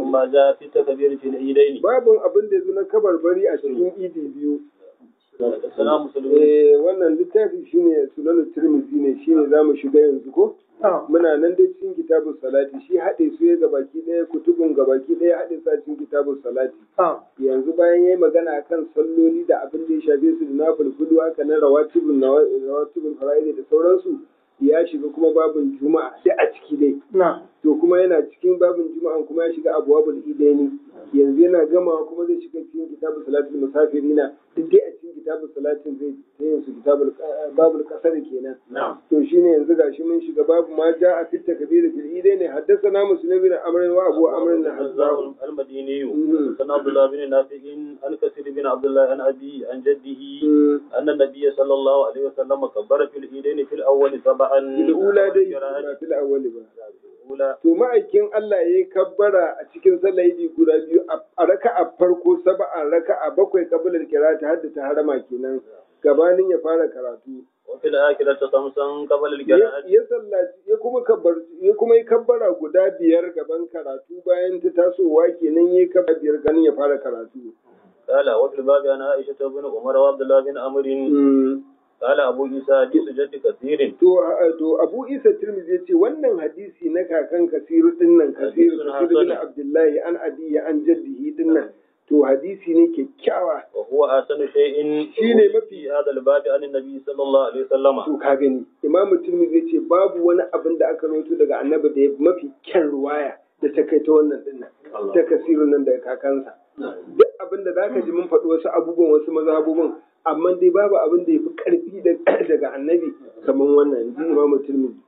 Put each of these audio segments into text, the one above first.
ما جاء في التكبير في العيدين babun abin da ya zo na kabarbari a cikin idi biyu حدثنا مسلم eh wannan littafi shine sunan tirmidhi ne shine zamu shiga yanzu ko muna nan dai cikin kitabun salati shi haɗe su ya gabaki ɗaya kutubun gabaki ɗaya haɗe su a cikin kitabun salati yanzu bayan yayi magana akan salloli da abin da ya shafe su da na fulfulu haka na rawatibun rawatibun fara'id da sauransu ya shiga kuma babin juma'a sai a ciki dai to kuma yana cikin babin juma'an kuma ya shiga abwabul idaini yanzu yana gamawa kuma zai shiga cikin kitabul salatul musafirina duk dai a cikin kitabul salatin zai ta yin su kitabul babul kasar kenan to shine yanzu gashi mun shiga babu ma ja a fitta kabir fil idaini haddathana muslim bin amr wa abu amr bin hazzab المديني حدثنا عبد الله بن نافع عن كثير بن عبد الله عن أبي عن جده أن النبي صلى الله عليه وسلم كبر في العيدين في الأول سبعا fil ula dai ba fil awwali ba الأولى to ma'aikin Allah ya yi kabbara a cikin sallah idi guda biyu a raka a farko saba'an raka a bakwai kabilar kirata har da ta harama kenan gabanin ya fara karatu وفي الآخرة خمسا قبل ya القراءة ya sallaci ya kuma kabbar ya kuma yi kabbara guda biyar gaban karatu bayan ta tasowa kenan ya yi kabbara biyar ganin ya fara karatu قال وفي الباب عن عائشة بن عمر وعبد الله بن عمرو Mm. قال أبو عيسى حديث جد كثير To, a- to Abu Isa Tirmidhi ya ce wannan hadisi na kakan Kasiru dinnan Kasiru Hadisun Kasiru bin hasan. Abdullahi an abiya an jaddihi dinnan to hadisi ne kyakkyawa وهو أحسن شيء شيء ما في هذا الباب عن النبي صلى الله عليه وسلم to ka gani Imam Tirmidhi ya ce babu wani abin da aka rawaito daga Annabi da ya fi mafi kyan ruwaya da ta kai ta wannan dinnan ta Kasiru nan daga kakansa duk abin da zaka ji mun faɗi wasu abubuwan wasu mazhabubun amma dai babu abin da ya fi ƙarfi da- daga Annabi kamar wannan ji Imam Tirmidhi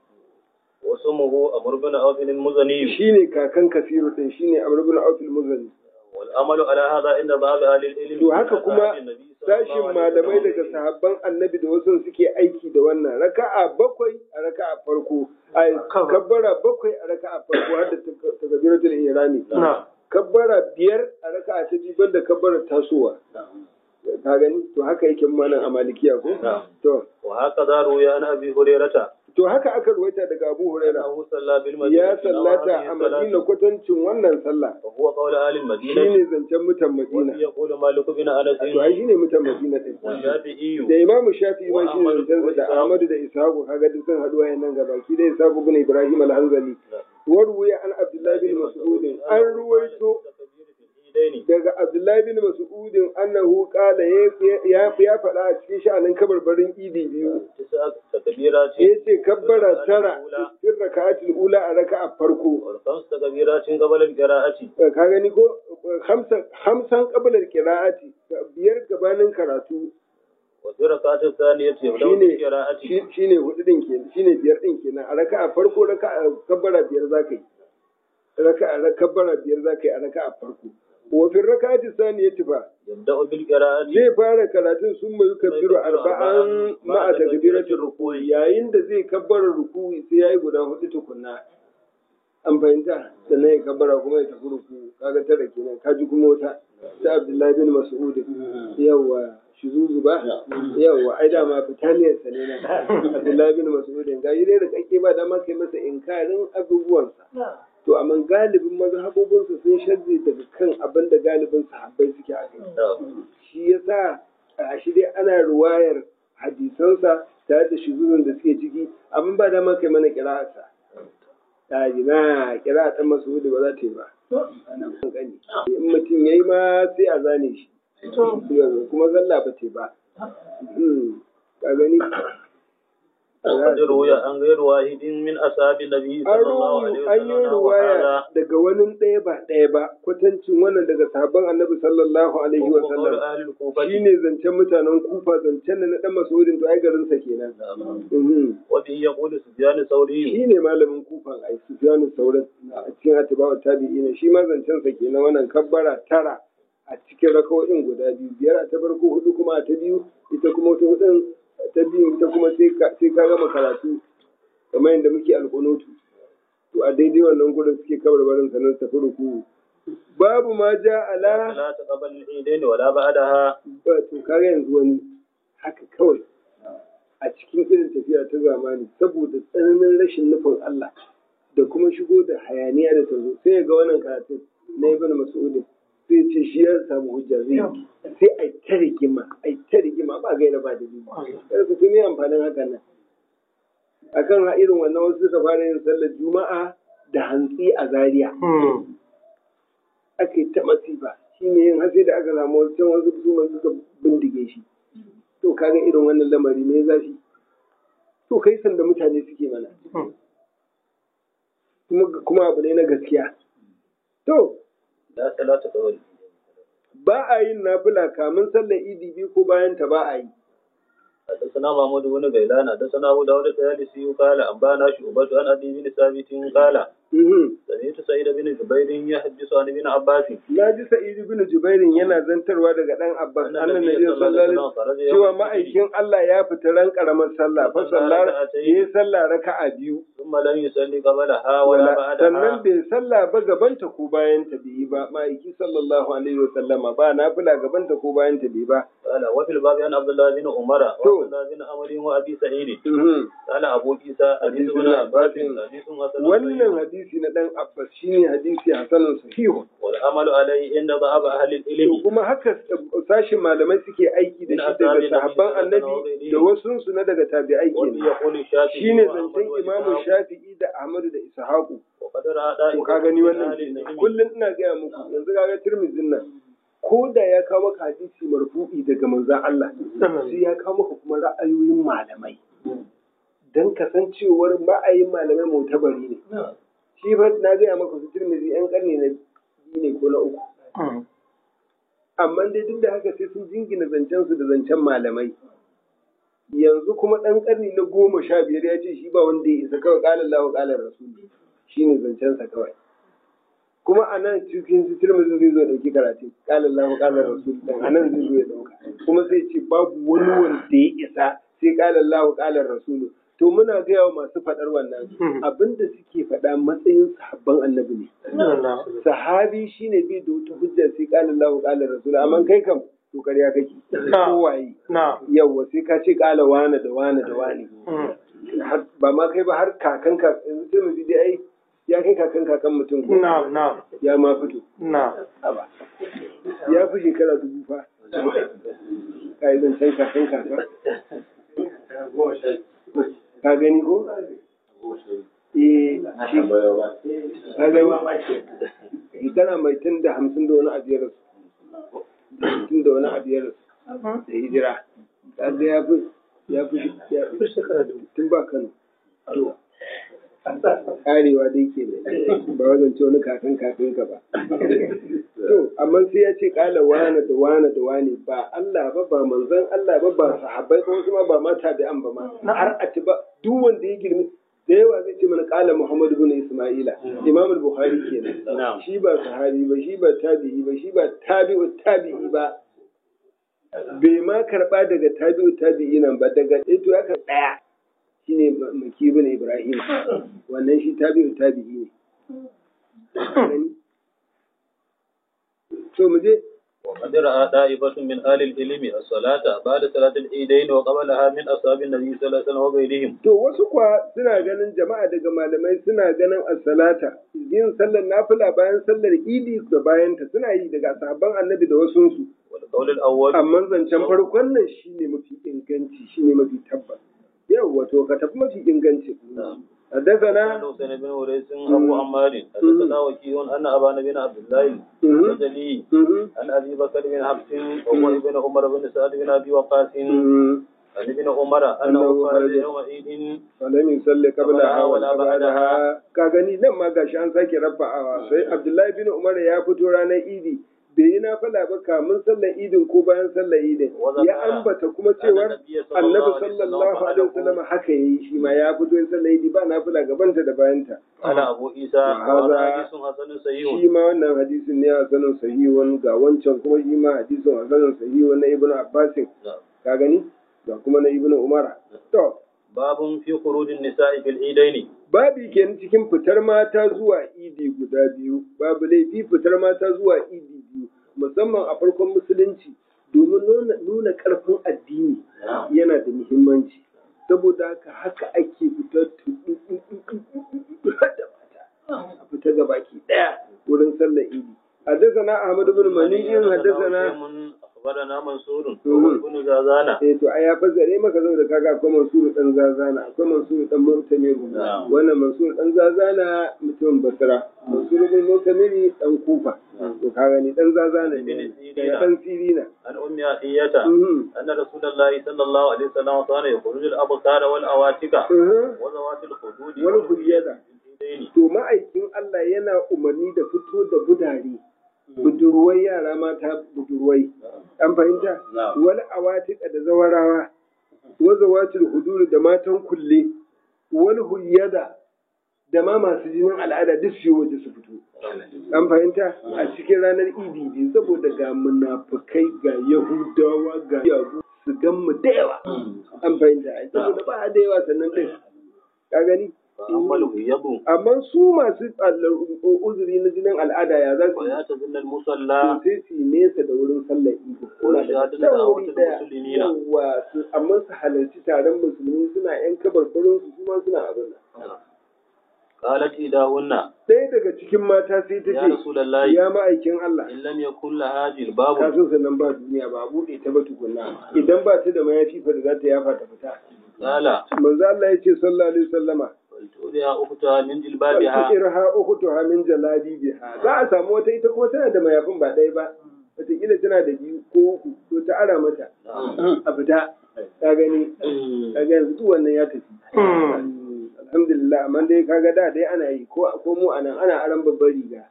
واسمه أمر بن عوف المزني shine kakan Kasiru din shine Amr ibn Auf al-Muzani والعمل على هذا عند بعض أهل العلم To haka من kuma أصحاب النبي صلى الله sashin عليه malamai وسلم. daga sahabban annabi da wasu suke aiki da wannan raka'a bakwai a raka'a farko a kabbara bakwai a raka'a farko har da takabiratul ihrami kabbara biyar a raka'a ta biyu banda kabbara tasowa ka gani to haka yake mana a malikiya ko نعم. to وهكذا روي عن أبي هريرة to haka aka ruwaita daga Abu Huraira أنه صلى بالمدينة ya sallata a Madina kwatancin wannan sallah وهو قول أهل المدينة shine zancen mutan Madina يقول مالك بن أنس to ai shine mutan Madina din والشافعي da imamu shafi ma shi Wa ne zancensa da Ahmadu ahmadu da ishaqu kaga duk sun haɗu wayan nan gabaki da ishaqu bin ibrahim al-hanzali warwaya an abdullahi bin mas'ud an ruwaito daga abdullahi bin mas'ud annahu qala ya ya faɗa a cikin sha'anin kabarbarin idi biyu تكبيرات yace kabbara tara cikin raka'atul ula a raka'a farko والخمس تكبيرات قبل القراءة ka gani ko hamsan hamsan qabla al-qira'ati biyar gabanin karatu وفي الركعة الثانية يبدأ shine بالقراءة shi- shine hudu din kenan shine biyar din kenan a raka'a farko raka'a kabbara biyar zaka yi raka'a ra- kabbara biyar zaka yi a raka'a farko wa fi raka'ati saniyati fa يبدأ بالقراءة zai fara karatun sun mai kabbiru arba'an ma'a takbiratul ruku'i yayin da zai kabbara ruku'i sai yayi guda hudu tukunna an fahimta sannan ya kabbara kuma ya tafi ruku kaga tara kenan kaji kuma wata ta Abdullahi bin Mas'ud yawa shuzuzu ba yawa ai dama fitaniyar sa ne na Abdullahi bin Mas'ud ga yi dai da kake ba dama kai masa inkarin abubuwansa to amma galibin mazhabobinsa sun shazze daga kan abin da galibin sahabbai suke a kai shi yasa a shi dai ana ruwayar hadisansa tare da shuzuzun da suke ciki amma ba dama kai mana kira'arsa ta ji na kira ɗan masu ba za ta yi ba ana kankani in mutum ya yi ma sai a zane shi kuma zalla ba ta yi ba Hmm, ka gani وقد روي عن غير واحد من أصحاب النبي an صلى الله عليه ruwu an yi وسلم ruwaya وهذا daga wani ɗaya ba ɗaya ba kwatancin wannan daga sahabban annabi sallallahu alaihi wa وهو قول sallam أهل الكوفة shine zancen mutanen kufa zancen da na ɗan masudin to ai garinsa kenan Mhm. وبه يقول سفيان الثوري shi ne malamin kufan ai sufyanu sauran a cikin atiba'u tabi'ina shi ma zancen sa kenan wannan kabbara tara a cikin rakawoyin guda biyu biyar a ta farko hudu kuma a ta biyu ita kuma wata hudun ta biyu ita kuma sai ka sai ka gama karatu kamar yadda muke alƙunutu to a daidai wannan gurin suke kabarbarin sanan tafi ruku babu ma ja ala لا تقبل العيدين ولا بعدها ba to kaga yanzu wani haka kawai a cikin irin tafiya ta zamani saboda tsananin rashin nufin Allah da kuma shigo da hayaniya da tazo sai ya ga wannan karatun na ibn mas'ud sai ce shi ya samu hujja zai yi. sai ai ta rigima ai ta rigima ba gaira ba da biyu kada ku tumi amfanin hakan nan akan ha irin wannan wasu suka fara yin sallar juma'a da hantsi a zaria aka yi ta masifa shi ne yin hasi da aka samu wasu can wasu su ma suka bindige shi to kaga irin wannan lamari me zafi to kai sanda mutane suke mana kuma kuma abu ne na gaskiya to لا صلاة قبل ba a yin nafila kamin sallar idi biyu ko bayan ta ba a yi حدثنا محمود بن غيلان حدثنا ابو داود الطيالسي قال انبانا شعبة عن ابي بن ثابت قال Mhm. سمعت سعيد بن جبير يحدث عن ابن عباس na ji sa'id ibn jubairin yana zantarwa daga dan abbas أن annan النبي nabi صلى الله عليه sallallahu alaihi وسلم خرج cewa يوم العيد ma'aikin Allah ya fita ran karamar sallah fa sallar yayi sallah raka'a biyu ثم لم يصلي قبلها ولا wala sannan بعدها bai sallah ba gabanta ko bayan ta bai yi ba ma'aiki sallallahu alaihi wa sallama ba nafila gabanta ko bayan ta bai ba قال وفي الباب عن عبد الله بن عمر تو. وعبد الله بن عمرو وابي سعيد Mhm. قال ابو عيسى حديث ابن عباس حديث حسن wannan صحيح hadisi na dan abbas shine hadisi hasanun sahihu والعمل عليه عند ضعف اهل To العلم kuma haka sashin malamai suke aiki da shi daga sahabban annabi da wasu su na daga tabi'ai وفي kenan يقول الشافعي shine وأحمد zancen imamu وإسحاق shafi'i da ahmadu da ishaqu وقد رأى to ka gani من wannan أهل kenan العلم kullum ina gaya muku yanzu kaga tirmidhin nan ko da ya kawo maka hadisi marfu'i daga manzon Allah sai ya kawo maka kuma ra'ayoyin malamai dan kasancewar ra'ayin malamai mutabari ne shi fa na gaya maka su tirmidhi yan karni na biyu ne ko na uku amma dai duk da haka sai sun jingina zancen su da zancen malamai yanzu kuma ɗan ƙarni na goma sha biyar ya ce shi ba wanda ya isa kawai ƙalar lawa ƙalar rasuli shi ne zancensa kawai kuma a nan cikin su tirmidhi zai zo ya ɗauki karatu ƙalar lawa ƙalar rasuli ɗin a nan zai zo ya ɗauka kuma sai ce babu wani wanda ya isa sai ƙalar lawa ƙalar rasuli to muna gaya wa masu faɗar wannan abinda suke faɗa matsayin sahabban annabi ne sahabi shine bai da wata hujja sai qala Allahu qala rasul amma kai kam to ƙarya kake ko waye yawa sai ka ce qala wana da wana da wani Har- ba ma kai ba har kakan ka yanzu sai mu ji dai ai ya kai kakan kakan mutum ko ya ma fito Haba. ya fi shekara dubu fa kai zan san kakan kaka ka gani ko eh shi ka gani kana mai tun da hamsin da wani abu ya rasu tun da wani abu ya rasu da hijira kaga ya fi ya fi ya fi shekara da tun ba kano to karewa dai ke ne ba wajen ce wani kakan kakan ka ba to amma sai ya ce kala wane da wane da wane ba Allah ba ba manzon Allah ba ba sahabbai ba wasu ma ba ma tabi'an ba ma har a ci ba duk wanda ya girmi da yawa zai ce mana kala Muhammad ibn Isma'ila Imam al-Bukhari kenan shi ba sahabi ba shi ba tabi'i ba shi ba tabi'u tabi'i ba bai ma karba daga tabi'u tabi'i nan ba daga ito ya ka daya shine Maki ibn Ibrahim wannan shi tabi'u tabi'i ne to mu je وقد رأى طائفة من أهل العلم الصلاة بعد صلاة العيدين وقبلها من أصحاب النبي صلى الله عليه وسلم وغيرهم To wasu kuwa suna ganin jama'a daga malamai suna ganin as-salata yin sallar nafila bayan sallar idi da bayanta suna yi daga sahabban annabi da wasunsu. والقول الأول Amma zancen farkon nan shine mafi inganci shine mafi tabbas. Yau wato ka tafi mafi inganci. عن حدثنا حسين بن وريس أبو عمار حدثنا وكيع أن أبان بن عبد الله مم. البجلي مم. عن أبي بكر بن حفص وهو ابن عمر بن سعد بن أبي وقاص مم. عن ابن عمر أنه أنه خرج خرج يوم عيد falam yusalli qablaha wa Wala ba'daha ka gani nan ma gashi an sake rafa'awa sai Abdullahi bin Umar ya fito ranar Idi bai yi nafila ba kamun sallar idin ko bayan sallar idin ya ambata kuma cewar annabi sallallahu alaihi wasallam haka yayi shi ma ya fito yin sallar idi ba nafila gabanta da bayanta قال أبو عيسى وهذا وهذا حديث حسن صحيح shi ma wannan hadisin ne hasanun sahihun ga wancan kuma shi ma hadisin hasanun sahihun na ibnu abbasin نعم. ka gani ga kuma na ibnu umara to باب في خروج النساء في العيدين babi kenan cikin fitar mata zuwa idi guda biyu babu laifi fitar mata zuwa idi biyu musamman a farkon musulunci domin nuna, nuna ƙarfin addini yana da muhimmanci saboda haka haka ake fitar tu- da mata a fita ga baki ɗaya wurin sallar idi حدثنا أحمد بن مني حدثنا أخبرنا منصور مم. بن زازانة eh to ai ya fassare maka saboda kaga akwai Mansur dan Zazana akwai Mansur dan Mu'tamir Na'am. wannan Mansur dan Zazana mutumin Basra Mansur bin Mu'tamir dan Kufa to ka gani dan Zazana ne Ibn Sirina. daga dan Sirina عن أم عطية Mhm. أن رسول الله صلى الله عليه وسلم كان يخرج الأبكار والأواتك Mhm. وذوات الخدود wani hujjada والإيدين to ma'aikin Allah yana umarni da fito da budare budurwai yara mata budurwai an fahimta Na'am. wani awatika da zawarawa wazawatul hudur da matan kulle wani huyyada da ma masu jinin al'ada duk su yi waje su fito an fahimta a cikin ranar idi ne saboda ga munafukai ga yahudawa ga yagu su gan mu da yawa an fahimta ai saboda ba da yawa sannan din ka gani فأما الغيض amma su masu tsallar- uzuri na jinin al'ada ya za su yi ويعتزل to المصلى sai su yi nesa da wurin sallar idi Wani shahadar da Can a wuri wata ɗaya. musulmi na. Yawwa, su- amma su halarci taron musulmi suna yan kabarbarin su kuma suna abin nan قالت إذاهن ɗaya daga cikin mata sai ta يا ce رسول الله ya ma'aikin Allah إن لم يكن لها جلباب kasan sannan ba duniya ba a buɗe ta ba tukunna idan ba ta da mayafi fa da za ta yafa ta fita قال manzo Allah ya ce sallallahu alaihi wasallama فلتؤذيها أختها من جلبابها irha ukhtuha min jalabibiha za a samu wata ita kuma tana da mayafin ba ɗaya ba wataƙila tana da biyu ko uku to ta ara mata a fita ka gani ka ga yanzu duk wannan ya tafi alhamdulillah amma dai kaga da dai ana yi ko ko mu anan ana aran babbar riga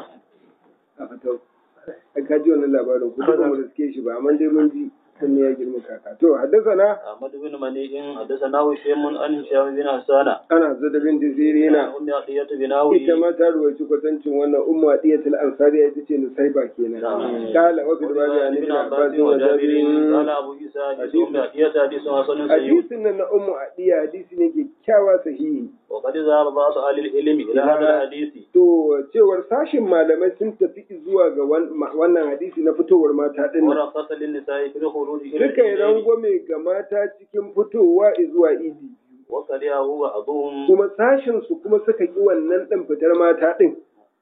a fito ka ji wannan labarin ko ba mu riske shi ba amma dai mun ji sun ya girma kaka to haddasa أحمد بن منيع حدثنا هشام عن هشام بن حسان ana zada bin عن sirina أم عطية بناوي ita ma ta ruwaci kwatancin wannan ummu adiyatul ansari ita ce nusaiba kenan نعم. kala wa fil babi وبذلك an ابن ibn عباس abbas wa وجابر قال jabir أبو عيسى حديث أم عطية حديث حسن صحيح hadisin nan na ummu adiya hadisi ne kyakkyawa sahihi وقد ذهب بعض أهل العلم إلى هذا الحديث to cewar sashin malamai sun tafi zuwa ga wan- ma- wannan hadisi na fitowar mata din nan ورخص للنساء في الخروج إلى suka yi الإيدين rangwame ga mata cikin fitowa zuwa idi وكرهه بعضهم kuma sashin su kuma suka ki wannan din fitar mata din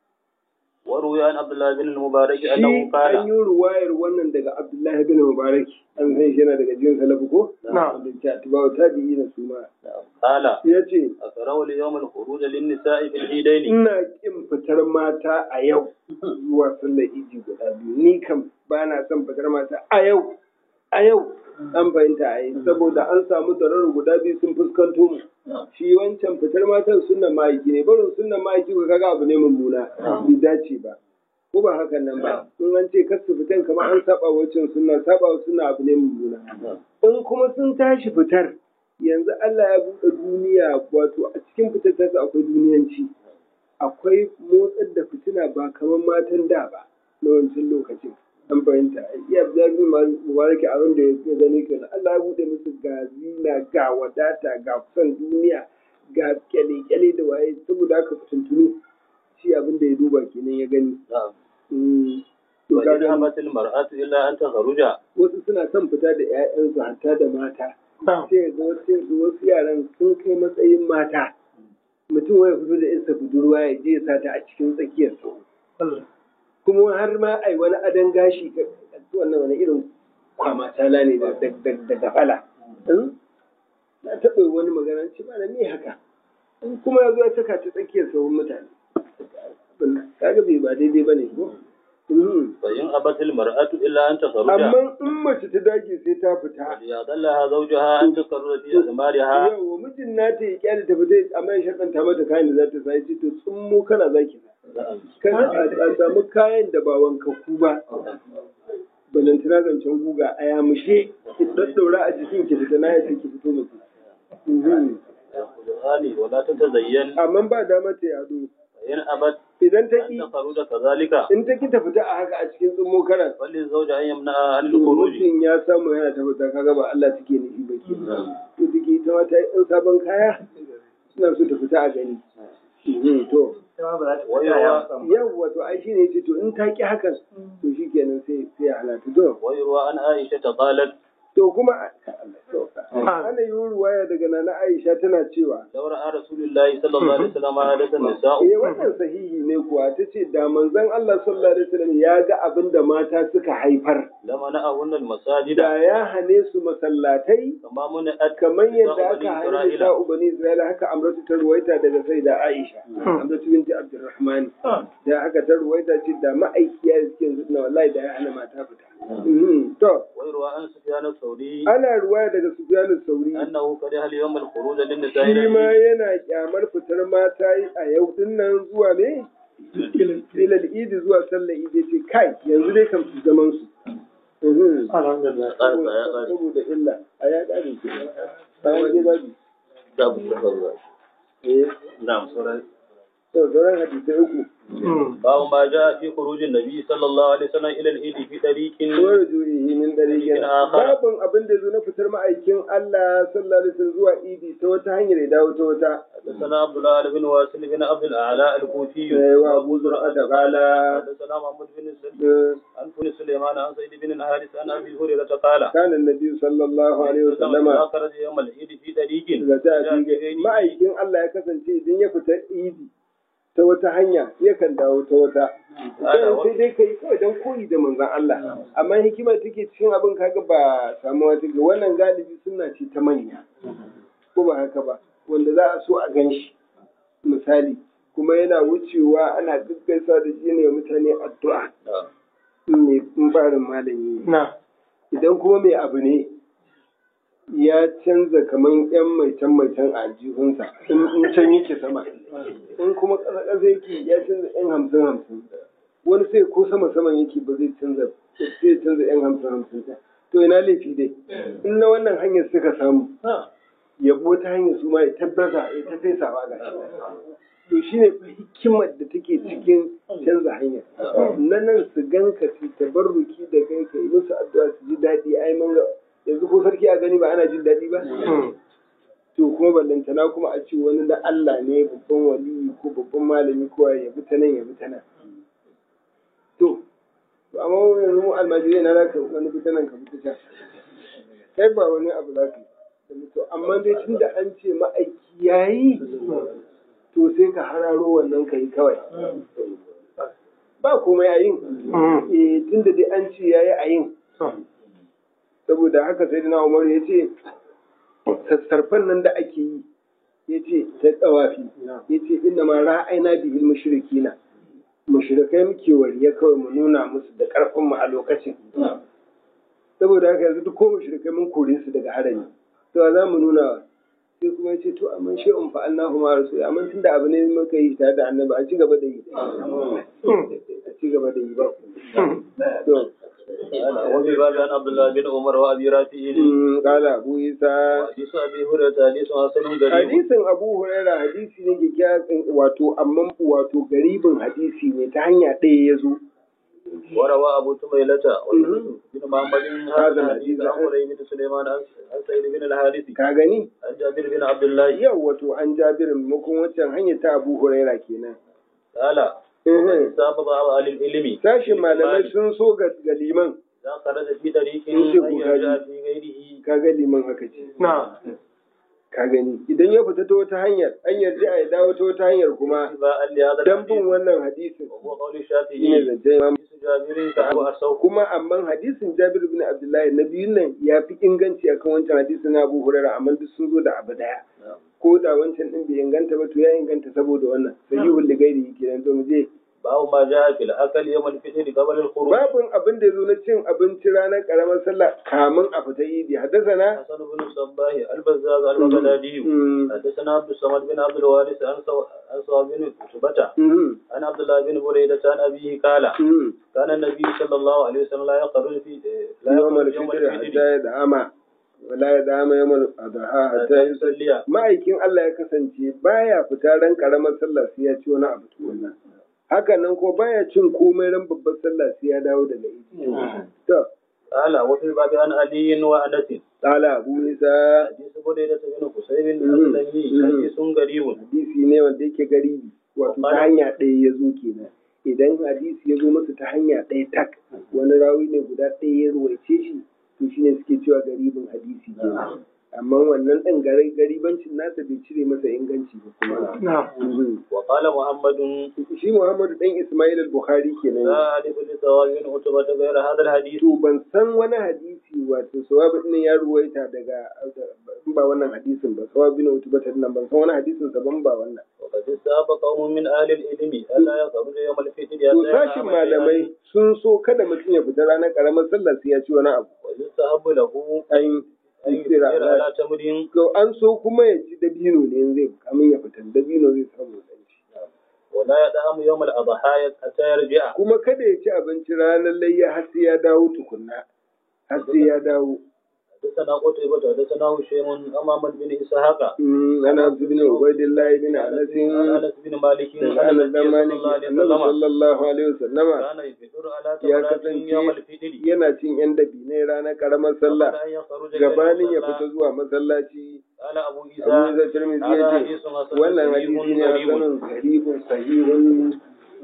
وروي عن عبد الله بن المبارك shi أنه an قال yi ruwayar wannan daga Abdullahi bin Mubarak an san shi yana daga jin salafu ko نعم. da ta tabawa tabi'i na suma قال ya ce أكره اليوم الخروج للنساء في العيدين ina kin fitar mata a yau zuwa sallar idi guda biyu ni kam ba na son fitar mata a yau a yau an fahimta a yi saboda an samu darar guda biyu sun fuskanto mu shi wancan fitar matan sunnan ma'aiki ne barin sunnan ma'aiki ko kaga abu ne mummuna bai dace ba ko ba hakan nan ba in an ce kar su fitan kamar an saba wancan sunna saba wa sunna abu ne mummuna in kuma sun tashi fitar yanzu Allah ya buɗe duniya wato a cikin fitar tasu akwai duniyanci akwai motsar da fitina ba kamar matan da ba na wancan lokacin an fahimta iya zabi mubaraki abin da ya gani kenan Allah ya buɗe musu ga zina ga wadata ga kusan duniya ga kyale-kyale da waye saboda haka fitintunu shi abin da ya duba kenan ya gani نعم Mm. To ka وإن gani, أبت المرأة إلا أن تخرج wasu suna son fita da 'ya'yansu hatta da mata sai ga wasu ga wasu yaran sun kai matsayin mata mutum waya fito da isa budurwa ya je ya sa ta a cikin tsakiyar su kuma har ma ai wani adon gashi ka- wannan wani irin kwama tala ne da da- da- da gafala Hmm? na taɓa wani magana ce ba me haka In kuma ya zo ya saka ta tsakiyar sauran mutane kaga bai ba daidai ba ne ko Hmm. فإن أبت المرأة إلا أن تخرج amma in mace ta dage sai ta fita وليضلها زوجها أن تقر في أثمارها yawa mijin nata ya kyale ta fita amma ya shaɗanta mata kayan da za ta sa ya ce to tsummo kana za ki sa kan a samu kayan da ba wankakku ba balantana zancen guga a yamushe ki daddaura a jikin ki fita na ya ce ki fito mutu Mhm. القرآن ولا تتزين amma ba dama ta yado فإن أبت idan ta أن ki تخرج كذلك in ta ki ta fita a haka a cikin tsummo kana فللزوج أن يمنعها عن الخروج mutum ya samu yana tabbata kaga ba Allah take nufi ba ke to take ita ma ta yi ɗan sabon kaya suna so ta fita a gani Mhm, to ويروى yawwa to ai shine yace to in ta ki hakan to shikenan sai sai ya halatu to ويروى عن عائشة قالت to kuma ana yi ruwaya daga nana Aisha tana cewa لو رأى رسول الله صلى الله عليه وسلم عادة النساء eh wannan sahihi ne kuwa ta ce da manzon Allah sallallahu alaihi wasallam ya ga abin da mata suka haifar لمنعهن المساجد da ya hane su masallatai كما منعت kamar yadda بني aka hane إسرائيل. da bani Isra'ila haka Amratu ta ruwaita daga sai da Aisha Amratu binti Abdurrahman da haka ta ruwaita ce da ma'aikiya da suke yanzu na wallahi da ya hana mata fita Mhm. to ويروى عن سفيان الثوري ana ruwaya daga Sufyan sauri أنه كره اليوم الخروج للنساء shi ma yana kyamar fitar mata a yau din nan zuwa ne ilal idi zuwa sallar idi ce kai yanzu dai kan su zaman su Mhm. Alhamdulillah. saboda illa a ya ƙare ke bayan je babi eh نعم سورة to sauran hadisai uku باب ما جاء في خروج النبي صلى الله عليه وسلم إلى العيد في طريق ko rujuihi min dariqin Dariqin akhar. babun abin da zo na fitar ma'aikin Allah sallallahu alaihi wasallam zuwa idi ta wata hanyar ya dawo ta wata حدثنا عبد الله بن واسل بن عبد الأعلى الكوفي Eh, wa Abu Zur'a da qala حدثنا محمد بن سليم eh, عن بن سليمان عن سيد بن الحارث عن أبي هريرة قال kana annabi sallallahu alaihi wasallam إذا خرج يوم العيد في طريق da ta جاء fi في غيره ma'aikin Allah ya kasance idan ya fita idi ta wata hanya yakan dawo ta wata Ana sai dai kai kawai don koyi da manzon Allah amma hikima take cikin abin kaga ba samuwa take wannan galibi suna ce ta manya ko ba haka ba wanda za a so a gan shi misali kuma yana wucewa ana gaggaisa da shi ne wa mutane addu'a in mai in barin malami ne idan kuma mai abu ne ya canza kaman yan maitan maitan a aljihunsa in in can yake sama in kuma ƙasa ƙasa yake ya canza yan hamsin hamsin wani sai ko sama saman yake ba zai canza sai canza yan hamsin hamsin ɗin. to ina laifi dai in na wannan hanyar suka samu yabo ta hanyar su ma ya tabbata ya ta fesawa ga shi to shine fa hikimar da take cikin canza hanya na nan su ganka su tabarruki da kai ka yi musu addu'a su ji daɗi ai mun ga yanzu ko sarki a gani ba ana jin daɗi ba to kuma ballantana kuma a ce wani na Allah ne babban wali ko babban malami ko ya bi ta nan ya bi ta nan to to amma yanzu mu almajirai na zaka wani bi ta nan ka bi ta can kai ba wani abu za ka yi to amma dai tunda an ce ma'aiki yayi to sai ka hararo wannan kai kawai ba komai a yin eh tunda dai an ce yayi a yin saboda haka sai na Umar ya ce sassarfan nan da ake yi ya ce ta tsawafi ya ce inna ma ra'ayna bihil mushrikina mushrikai muke wariya kawai mu nuna musu da karfin mu a lokacin saboda haka yanzu duk ko mushrikai mun kore su daga harami to za mu nuna wa sai kuma ya ce to amma shi in fa'alnahu ma rasul amma tunda abu ne muka yi tare da annabi a ci gaba da yi a ci gaba da yi ba to وفي باب عن عبد الله بن عمر وابي رافع mm, kala abu isa حديث ابي هريره حديث حسن غريب hadisin abu huraira hadisi ne kyakkyawan wato amma wato garibin hadisi ne ta hanya ɗaya ya zo وروى ابو تميلة بن محمد هذا هذا الحديث الحديث. عن قريب بن سليمان عن عن سعيد بن الحارث ka gani عن جابر بن عبد الله yau wato an jabirin maimakon wancan hanyar ta abu huraira kenan قال Mhm. سبب اهل العلم sashin malamai sun so ga ga liman إذا خرج في طريق Sun ce أن ku يرجع gaji. في غيره ka ga liman haka ce ka gani idan ya fita ta wata hanyar an yarda a ya dawo ta wata hanyar kuma اتباعا لهذا dan bin الحديث wannan hadisin وهو قول shine الشافعي zance imam حديث جابر كأبو أرسوه kuma amma hadisin Jabir bin Abdullahi na biyun nan ya fi inganci akan wancan hadisin na Abu Hurairah amma duk sun zo da abu daya ko da wancan din bai inganta ba to ya inganta saboda wannan sahihul ligairi kenan to mu je باب ما جاء في الأكل يوم الفطر قبل الخروج babin abin da yazo na cin abinci ranar karamar sallah kamun a fita idi haddasana حسن بن الصباح البزاز البغدادي Mm, حدثنا عبد الصمد بن عبد الوارث عن سو- عن صواب بن عتبة mm, عن عبد الله بن بريدة عن أبيه قال mm. كان النبي صلى الله عليه وسلم لا يخرج في لا يوم يخرج يوم الفطر hatta الفطر ya da'ama wala ya da'ama yawmal adha hatta حتى yusalli يصلي ma'aikin Allah ya kasance baya fita ran karamar sallah sai ya ci wani abu tukunna haka nan ko baya cin komai ran babbar sallah sai ya dawo daga idi to قال وفي الباب عن علي وأنس qala abu isa حديث بريدة بن حسين Mhm. الأسلمي Mhm. حديث غريب hadisi ne wanda yake garibi wato ta hanya ɗaya ya zo kenan idan hadisi ya zo masa ta hanya ɗaya tak wani rawi ne guda ɗaya ya ruwaice shi to shine suke cewa garibin hadisi kenan amma wannan ɗin gari garibancin nasa bai cire masa inganci ba kuma Mhm. وقال محمد shi Muhammadu ɗan Ismail al-Bukhari kenan لا أعرف لثواب بن عتبة غير هذا الحديث to ban san wani hadisi wato sawabi ɗin ya ruwaita daga in ba wannan hadisin ba sawabi na utuba ta nan ban san wani hadisin sa ban ba wannan وقد استهاب قوم من أهل العلم ألا يخرج يوم الفتن to حتى sashin ينام malamai sun so kada mutum ya fita ranar karamar sallah sai ya ci wani abu ويستحب له an أن istira يفطر على تمر to an so kuma ya ci dabino ne in zai kamin ya fita dabino zai samu dan ci ولا يدعم يوم الأضحى حتى يرجع kuma kada ya ci abinci ranar layya har sai ya dawo tukunna har sai ya dawo حدثنا قتيبة حدثنا هشيم أمام بن إسحاق Mm, ana bin ubaidillahi bin عن anas أنس بن مالك daga أن anas dan النبي maliki صلى الله عليه annabi وسلم sallallahu alaihi wasallama كان يفطر على ya تمرات يوم kasance الفطر yana cin yan dabinai ranar karamar sallah قبل أن يخرج gabanin ya إلى fita المصلى. zuwa masallaci قال أبو abu عيسى da tirmidhi هذا ya حديث ce حسن wannan صحيح hadisi ne غريب hasanun garibun sahihun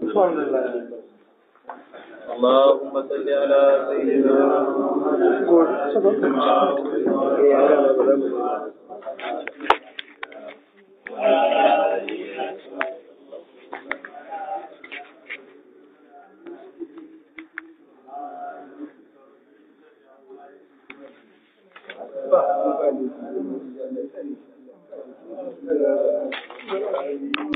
اللهم صل على سيدنا Eh, haka ne, ba za mu-